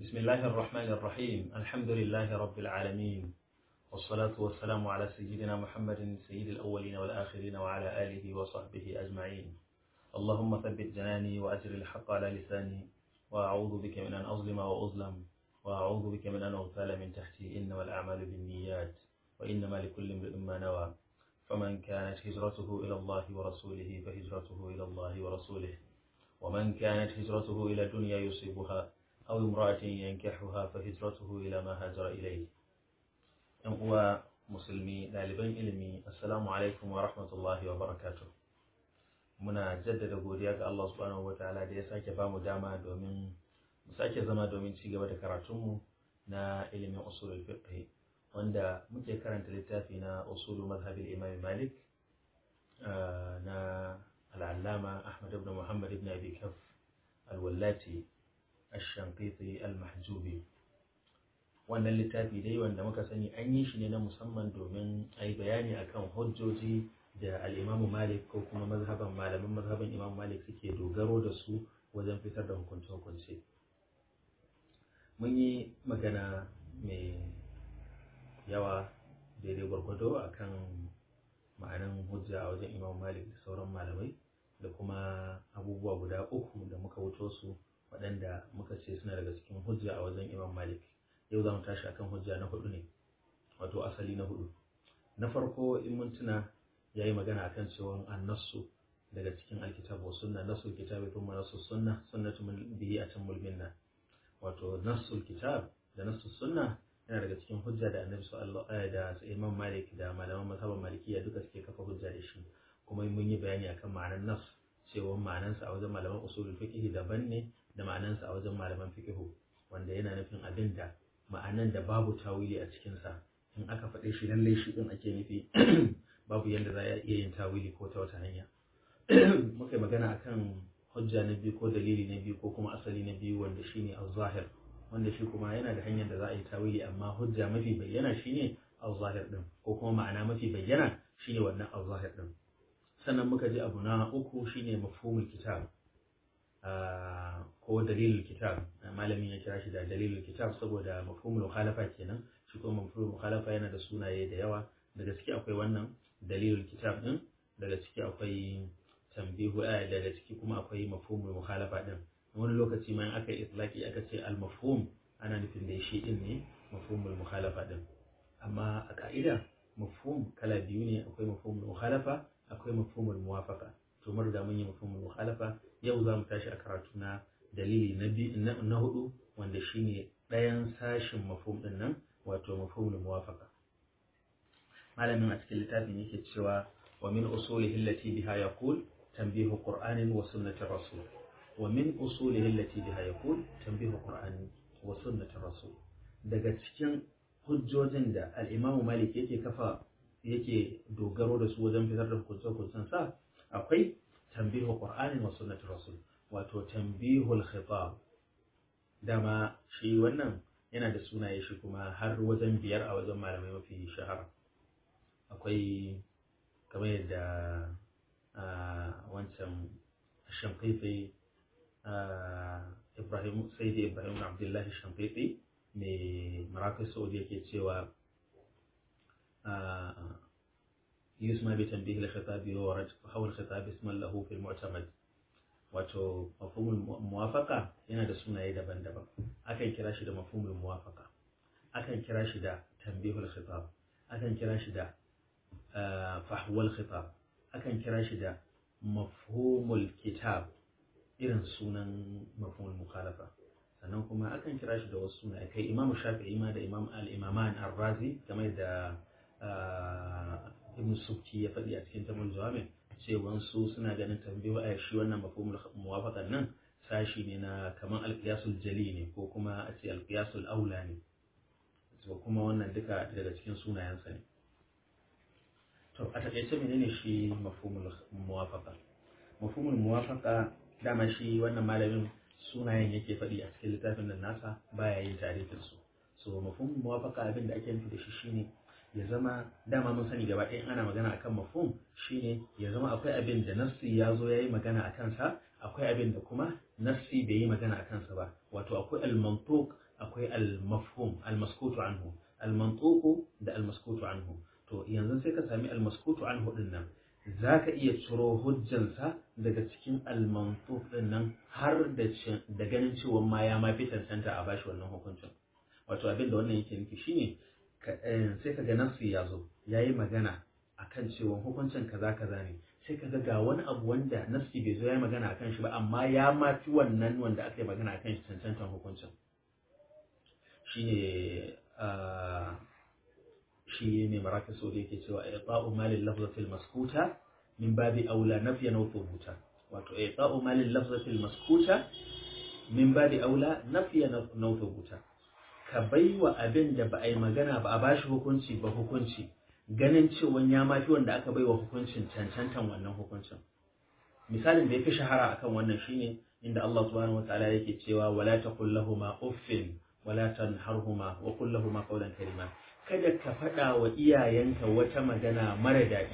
بسم الله الرحمن الرحيم الحمد لله رب العالمين والصلاة والسلام على سيدنا محمد سيد الأولين والآخرين وعلى آله وصحبه أجمعين اللهم ثبت جناني وأجر الحق على لساني وأعوذ بك من أن أظلم وأظلم وأعوذ بك من أن أغتال من تحتي إنما الأعمال بالنيات وإنما لكل امرئ ما نوى فمن كانت هجرته إلى الله ورسوله فهجرته إلى الله ورسوله ومن كانت هجرته إلى الدنيا يصيبها أو امرأة ينكحها فهجرته إلى ما هاجر إليه ‘yan uwa musulmi ɗaliban ilimi assalamu alaikum wa rahmatullahi wa barakatuh muna jaddada godiya ga Allah subhanahu wa ta'ala da ya sake bamu dama domin mu sake zama domin ci gaba da karatunmu na ilimin usulul fiqh wanda muke karanta littafi na usulu mazhabil imam malik na al'allama ahmad ibn muhammad ibn abi kaf al-wallati ash-shanqiti al-mahjubi wannan littafi dai wanda muka sani an yi shi ne na musamman domin a yi bayani akan hujjoji da al'imamu malik ko kuma mazhaban malaman mazhaban imamu malik suke dogaro da su wajen fitar da hukunce-hukunce mun yi magana mai yawa daidai gwargwado akan ma'anan hujja a wajen imamu malik da sauran malamai da kuma abubuwa guda uku da muka wuto su waɗanda muka ce suna daga cikin hujja a wajen imam malik yau za mu tashi akan hujja na hudu ne wato asali na hudu na farko in mun tuna ya yi magana akan cewa an nassu daga cikin alkitab wa sunna nassul kitabi thumma nassu sunna sunnatu bihi atammul minna wato nassul kitab da nassu sunna yana daga cikin hujja da annabi sallallahu alaihi da imam malik da malaman mazhaban malikiya duka suke kafa hujja da shi kuma mun yi bayani akan ma'anar nas cewa ma'anansa a wajen malaman usulul fiqh daban ne da ma'anansa a wajen malaman fiqh wanda yana nufin abin da ma'anan da babu tawili a cikinsa in aka faɗe shi lallai shi ɗin ake nufi babu yadda za a iya yin tawili ko ta wata hanya muka yi magana akan hujja na biyu ko dalili na biyu ko kuma asali na biyu wanda shine al-zahir wanda shi kuma yana da hanyar da za a yi tawili amma hujja mafi bayyana shine al-zahir din ko kuma ma'ana mafi bayyana shine wannan al-zahir din sannan muka ji abu na uku shine mafhumul kitab ko dalilul kitab malamin ya kira shi da dalilul kitab saboda mafhumul mukhalafa kenan shi kuma mafhumul mukhalafa yana da sunaye da yawa daga ciki akwai wannan dalilul kitab din daga ciki akwai tambihu daga ciki kuma akwai mafhumul mukhalafa din wani lokaci ma in aka itlaki aka ce al mafhum ana nufin da shi din ne mafhumul mukhalafa din amma a ka'ida mafhum kala biyu ne akwai mafhumul mukhalafa akwai mafhumul muwafaqa to mun riga mun yi mafhumul mukhalafa yau za mu tashi a karatu na dalili na na hudu wanda shine ɗayan sashin mafhum din nan wato mafhumul muwafaqa malamin a cikin littafin yake cewa wa min usulihi allati biha yaqul tanbihu qur'anin wa sunnati rasul wa min usulihi allati biha yaqul tanbihu qur'anin wa sunnati rasul daga cikin hujjojin da al-imam malik yake kafa yake dogaro da su wajen fitar da hukuncen sa akwai tambihu qur'anin wa sunnati rasul wato tambihul khitab dama shi wannan yana da sunaye shi kuma har wajen biyar a wajen malamai mafi shahara akwai kamar yadda wancan shamfifi ibrahim sayyidi ibrahim abdullahi shamfifi mai marafis saudi yake cewa يسمى بتنبيه الخطاب وورد فحول الخطاب اسما له في المعتمد wato mafhumul muwafaqa yana da sunaye daban-daban akan kira shi da mafhumul muwafaqa akan kira shi da tanbihul khitab akan kira shi da fahwal khitab akan kira shi da mafhumul kitab irin sunan mafhumul mukhalafa sannan kuma akan kira shi da wasu sunaye kai imamu shafi'i ma da imam al-imaman ar-razi game da ibn subki ya faɗi a cikin tamul jawamin cewa su suna ganin tambayo a shi wannan mafhumul muwafaqan nan sashi ne na kaman alqiyasul jali ne ko kuma a ce alqiyasul aula ne to kuma wannan duka daga cikin sunayensa ne to a takaice menene shi mafhumul muwafaqa mafhumul muwafaqa dama shi wannan malamin sunayen yake faɗi a cikin littafin nan nasa baya yin tarihin su so mafhumul muwafaqa abin da ake nufi da shi shine ya zama dama mun sani gaba ɗayan ana magana akan mafhum shine ya zama akwai abin da nassi ya zo ya yi magana a kansa akwai abin da kuma nassi bai yi magana a kansa ba wato akwai al-mantuq akwai al-mafhum al-maskutu anhu al-mantuqu da al-maskutu anhu to yanzu sai ka sami al-maskutu anhu din nan zaka iya ciro hujjansa daga cikin al-mantuq din nan har da da ganin cewa ma ya ma fi tantanta a bashi wannan hukuncin wato abin da wannan yake nufi shine sai ka ga nafsi ya zo yayi magana akan cewa hukuncin kaza kaza ne sai ka ga wani abu wanda nafsi bai zo ya yi magana akan shi ba amma ya ma fi wannan wanda aka yi magana akan shi cancantan hukuncin shine shi mai maraka so da yake cewa i'ta'u malil lafzatil maskuta min babi aula nafyan aw thubuta wato i'ta'u malil lafzatil maskuta min babi aula nafyan aw thubuta ka baiwa abin da ba a yi magana ba a bashi hukunci ba hukunci ganin cewa ya mafi wanda aka baiwa hukuncin cancantan wannan hukuncin misalin da ya fi shahara akan wannan shine inda Allah subhanahu wataala yake cewa wala taqul lahumu uffin wala tanharhuma wa qul lahumu qawlan karima kada ka faɗa wa iyayenka wata magana mara daɗi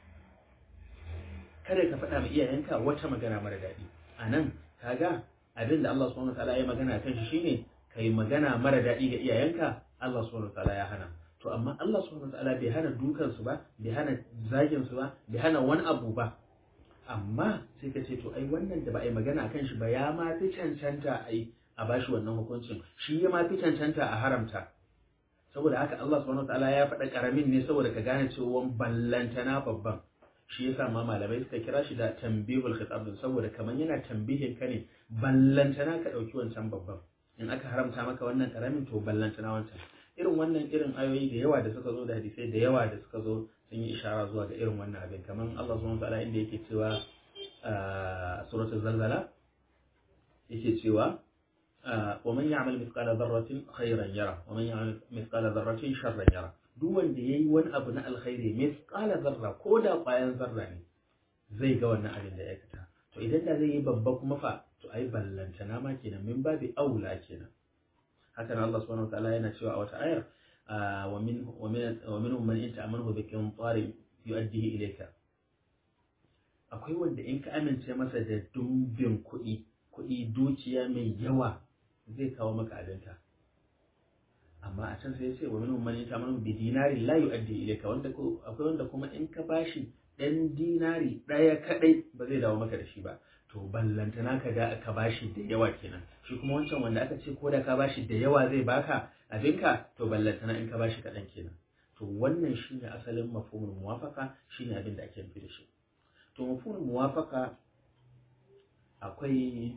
kada ka faɗa wa iyayenka wata magana mara daɗi anan kaga abin da Allah subhanahu wataala ya magana kan shi shine kai magana mara daɗi ga iyayenka Allah subhanahu wataala ya hana to amma Allah subhanahu wataala bai hana dukan su ba bai hana zagin su ba bai hana wani abu ba amma sai ka ce to ai wannan da ba a yi magana akan shi ba ya ma fi cancanta ai a bashi wannan hukuncin shi ya ma fi cancanta a haramta saboda haka Allah subhanahu wataala ya faɗa karamin ne saboda ka gane cewa ballantana babban shi yasa ma malamai suka kira shi da tambihul khitab saboda kaman yana tambihin ka ne ballantana ka ɗauki wancan babban in aka haramta maka wannan karamin to ballantana wancan irin wannan irin ayoyi da yawa da suka zo da hadisai da yawa da suka zo sun yi ishara zuwa ga irin wannan abin kamar Allah subhanahu wa ta'ala inda yake cewa a suratul zalzala yake cewa wa man ya'mal mithqala dharratin khayran yara wa man ya'mal mithqala dharratin sharran yara duk wanda yayi wani abu na alkhairi mithqala dharra ko da kwayan zarra ne zai ga wannan abin da ya aikata to idan da zai yi babba kuma fa to ai ballantana ma kenan min babi aula kenan haka nan Allah subhanahu wataala yana cewa a wata ayar wa min wa min wa minhum man in ta'amanu bi qintarin yu'addihi ilayka akwai wanda in ka amince masa da dumbin kuɗi kuɗi dukiya mai yawa zai kawo maka abinka amma a can sai ya ce wa minhum man in ta'amanu bi dinari la yu'addi ilayka wanda akwai wanda kuma in ka bashi dan dinari ɗaya kadai ba zai dawo maka da shi ba to ballantana ka ga ka bashi da yawa kenan shi kuma wancan wanda aka ce ko da ka bashi da yawa zai baka abinka to ballantana in ka bashi kaɗan kenan to wannan shine asalin mafhumul muwafaka shine abin da ake nufi da shi to mafhumul muwafaka akwai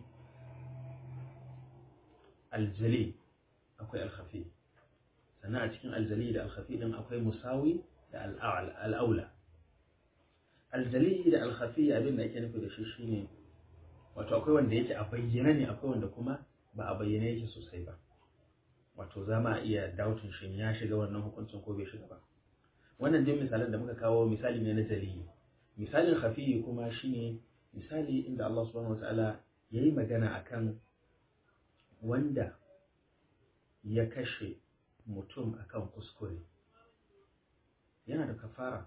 aljali akwai alkhafi sannan a cikin aljali da alkhafi din akwai musawi da al'aula aljali da alkhafi abin da ake nufi da shi shine wato akwai wanda yake a bayyana ne akwai wanda kuma ba a bayyana yake sosai ba wato za ma iya dautin shin ya shiga wannan hukuncin ko bai shiga ba wannan dai misalan da muka kawo misali ne na jali misalin khafiyi kuma shine misali inda Allah subhanahu wataala yayi magana akan wanda ya kashe mutum akan kuskure yana da kafara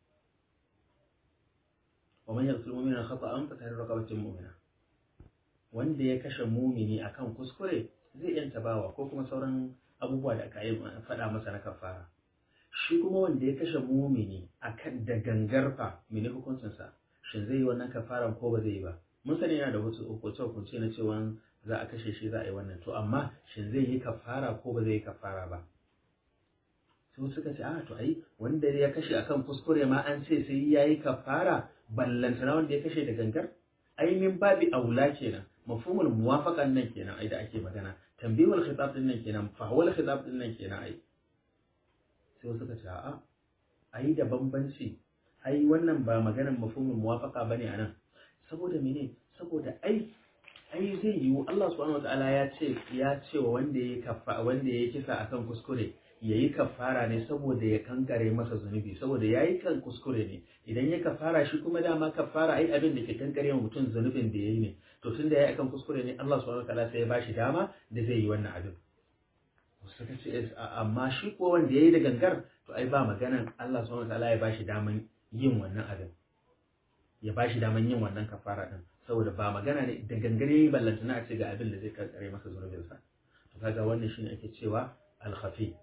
wa man yaqtul mu'mina khata'an fa tahriru raqabatin mu'mina wanda ya kashe mumini akan kuskure zai yanta bawa ko kuma sauran abubuwa da aka yi faɗa masa na kafara shi kuma wanda ya kashe mumini akan da gangarfa mene hukuncinsa shin zai yi wannan kafaran ko ba zai yi ba mun sani yana da wasu hukunce hukunce na cewa za a kashe shi za a yi wannan to amma shin zai yi kafara ko ba zai yi kafara ba sai suka ce a to ai wanda ya kashe akan kuskure ma an ce sai ya yi kafara ballantana wanda ya kashe da gangar ai min babi aula kenan mafhumul muwafaqan nan kenan ai da ake magana tambihul khitab din nan kenan fahwal khitab din nan kenan ai sai wasu suka ce a'a ai da bambanci ai wannan ba maganar mafhumul muwafaqa bane anan saboda mene saboda ai ai zai yiwu Allah subhanahu wataala ya ce ya ce wa wanda ya kafa wanda ya kisa akan kuskure yayi kafara ne saboda ya kankare masa zunubi saboda yayi kan kuskure ne idan ya kafara shi kuma dama kafara ai abin da ke kankare wa mutum zunubin da yayi ne to tun da yayi akan kuskure ne Allah subhanahu wataala sai ya bashi dama da zai yi wannan abin suka ce amma shi ko wanda yayi da gangar to ai ba maganan Allah subhanahu wataala ya bashi daman yin wannan abin ya bashi daman yin wannan kafara din saboda ba magana ne da gangare yayi ballantana a ce ga abin da zai kankare masa zunubinsa to kaga wannan shine ake cewa al-khafi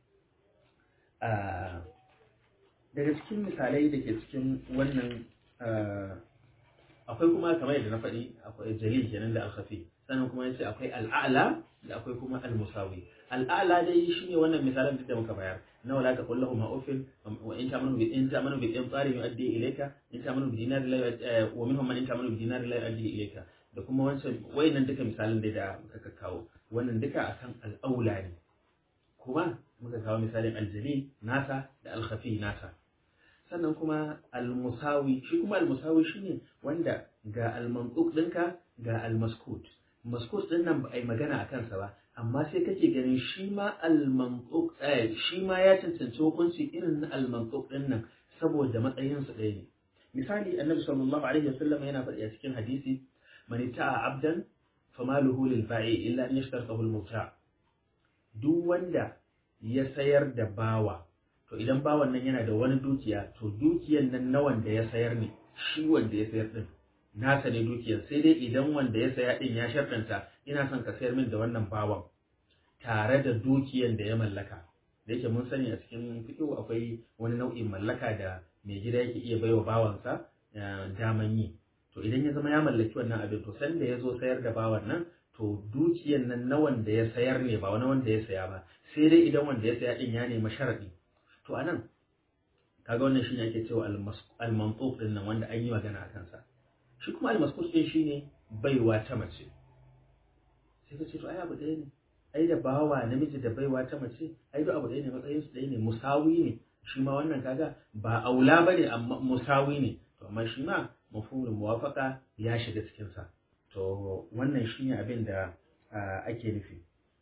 daga cikin misalai da ke cikin wannan akwai kuma kamar yadda na faɗi akwai jalil kenan da al-khafi sannan kuma yace akwai al-a'la da akwai kuma al-musawi al-a'la dai shine wannan misalan duk da muka bayar na wala ta kullahu ma ufil wa in ta'manu bi in ta'manu bi qintarin yu'addi ilayka in ta'manu bi dinar la wa minhum man in ta'manu bi dinar la yu'addi ilayka da kuma wancan wayannan duka misalan dai da muka kawo wannan duka akan al-aula ne kuma muka kawo misalin al-jalil nasa da al-khafi nasa sannan kuma al-musawi shi kuma al-musawi shine wanda ga al-mantuq dinka ga al-maskut maskut din nan ba a yi magana a kansa ba amma sai kake ganin shi ma al-mantuq shi ma ya cancanci hukunci irin na al-mantuq din nan saboda matsayin su ɗaya ne misali annabi sallallahu alaihi wasallam yana faɗi a cikin hadisi man ta'a abdan famaluhu lil ba'i illa an yashtartahu al-mubta' duk wanda ya sayar da bawa to idan bawan nan yana da wani dukiya to dukiyan nan na wanda ya sayar ne shi wanda ya sayar din nasa ne dukiyar sai dai idan wanda ya saya din ya sharɗanta ina son ka sayar min da wannan bawan tare da dukiyar da ya mallaka da yake mun sani a cikin fiƙo akwai wani nau'in mallaka da mai gida yake iya baiwa bawansa daman yi to idan ya zama ya mallaki wannan abin to sanda ya zo sayar da bawan nan to dukiyar nan na wanda ya sayar ne ba wani wanda ya saya ba sai dai idan wanda ya saya din ya nemi sharaɗi to anan kaga wannan shine ake cewa al-mantuq din nan wanda an yi magana a kansa shi kuma almaskus ɗin shi ne baiwa ta mace sai ka ce to ai abu ɗaya ne ai da bawa namiji da baiwa ta mace ai duk abu ɗaya ne matsayin su ɗaya ne musawi ne shi ma wannan kaga ba aula ba ne amma musawi ne to amma shi ma mafhumin muwafaka ya shiga cikin sa to wannan shine abin da ake nufi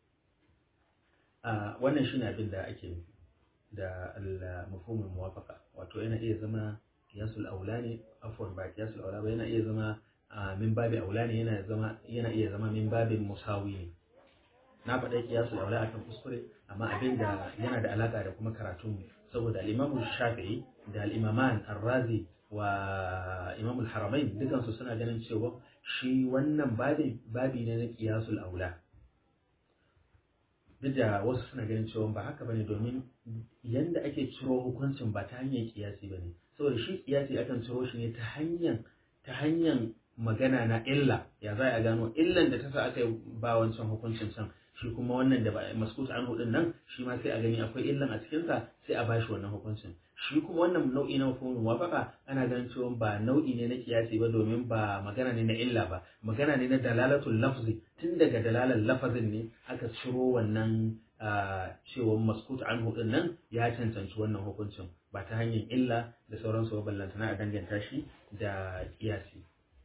wannan shine abin da ake nufi da al-mafhumul muwafaqa wato yana iya zama kiyasul aula ne afwan ba kiyasul aula ba yana iya zama min babi aula ne yana zama yana iya zama min babin musawi ne na faɗa kiyasul aula akan kuskure amma abin da yana da alaka da kuma karatun saboda al-Imam Shafi'i da al-Imaman Ar-Razi wa Imam al-Haramain dukan su suna ganin cewa shi wannan babin babi ne na kiyasul aula duk da wasu suna ganin cewa ba haka bane domin yanda ake ciro hukuncin ba ta hanyar kiyasi bane saboda shi kiyasi akan ciro shi ne ta hanyar ta hanyar magana na illa ya za a gano illan da ta sa aka ba wancan hukuncin can shi kuma wannan da ba maskut an hudun nan shi ma sai a gani akwai illan a cikinsa sai a bashi wannan hukuncin shi kuma wannan nau'i na mafhumin muwafaqa ana ganin cewa ba nau'i ne na kiyasi ba domin ba magana ne na illa ba magana ne na dalalatul lafzi tun daga dalalar lafazin ne aka ciro wannan cewa maskut an hudun nan ya cancanci wannan hukuncin ba ta hanyar illa da sauransu ba ballantana a danganta shi da kiyasi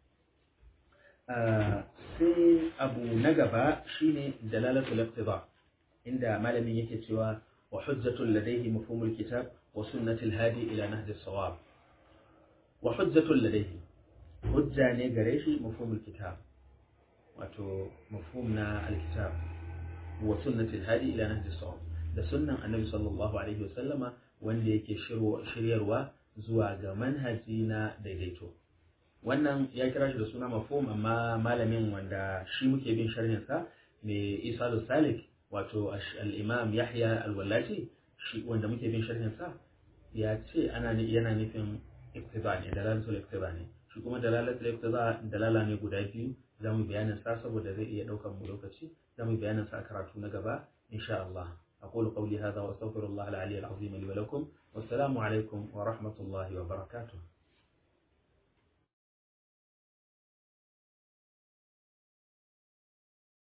sai abu na gaba shine dalalatul iqtida inda malamin yake cewa wa hujjatul ladayhi mafhumul kitab wa sunnatul hadi ila nahj as-sawab wa hujjatul ladayhi hujja ne gare shi mafhumul kitab wato mafhum na alkitab wa sunnatul hadi ila nahj as-sawab da sunnan annabi sallallahu alaihi wasallama wanda yake shiryarwa zuwa ga manhaji na daidaito wannan ya kira shi da suna mafhum amma malamin wanda shi muke bin sharhinsa mai isa salik wato al-imam yahya al-wallaci shi wanda muke bin sharhinsa ya ce ana yana nufin iktiba ne dalalatul iktiba ne shi kuma dalalatul iktiba dalala ne guda biyu za mu bayanin sa saboda zai iya daukar mu lokaci za mu bayanin sa a karatu na gaba insha Allah أقول قولي هذا وأستغفر الله العلي العظيم لي ولكم والسلام عليكم ورحمة الله وبركاته